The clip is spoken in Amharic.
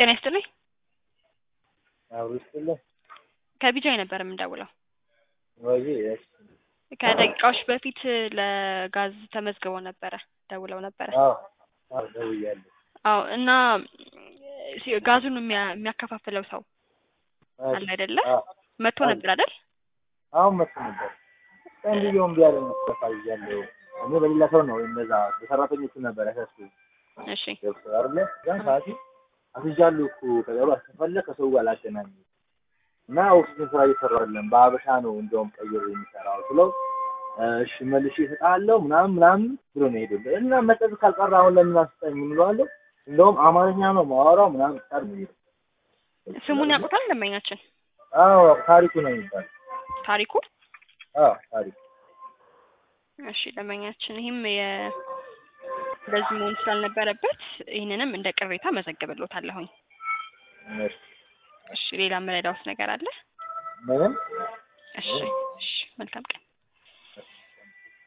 ጤና ይስጥልኝ። አብሮ ይስጥልኝ። ከቢጃይ ነበር የምንደውለው። ወይ እሺ። ከደቂቃዎች በፊት ለጋዝ ተመዝግበው ነበረ ደውለው ነበረ። አዎ አዎ ደውያለሁ። አዎ እና ሲ- ጋዙን የሚያ- የሚያከፋፍለው ሰው አለ አይደለ? አዎ መጥቶ ነበር አይደል? አሁን መጥቶ ነበር። እንዲሁ እምቢ አለኝ መጥፋ ይያለሁ። እኔ በሌላ ሰው ነው እነዛ በሰራተኞቹ ነበር ያሳስኩ እሺ ገብቶ አይደለ? ያን ሰዓት አስይዣለሁ እኮ ከገባ ከፈለግ ከሰው ጋር ላገናኝ እና ኦክሲጅን ስራ እየሰራ አይደለም በአበሻ ነው እንደውም ቀይሮ የሚሰራው ብለው እሺ መልሼ እሰጥሃለሁ ምናምን ምናምን ብሎ ነው ሄዶ እና መጠጥ ካልቀረ አሁን ለምን አስጠኝ የምንለዋለሁ እንደውም አማርኛ ነው ማወራው ምናምን ቃል ነው የሚለው ስሙን ያውቁታል ደንበኛችን አዎ ታሪኩ ነው የሚባለው ታሪኩ። አዎ ታሪኩ እሺ ደንበኛችን ይህም የ እንደዚህ መሆን ስላልነበረበት ይህንንም እንደ ቅሬታ መዘግብሎታለሁኝ። እሺ እሺ ሌላ የምረዳውስ ነገር አለ? ምንም እሺ እሺ መልካም ቀን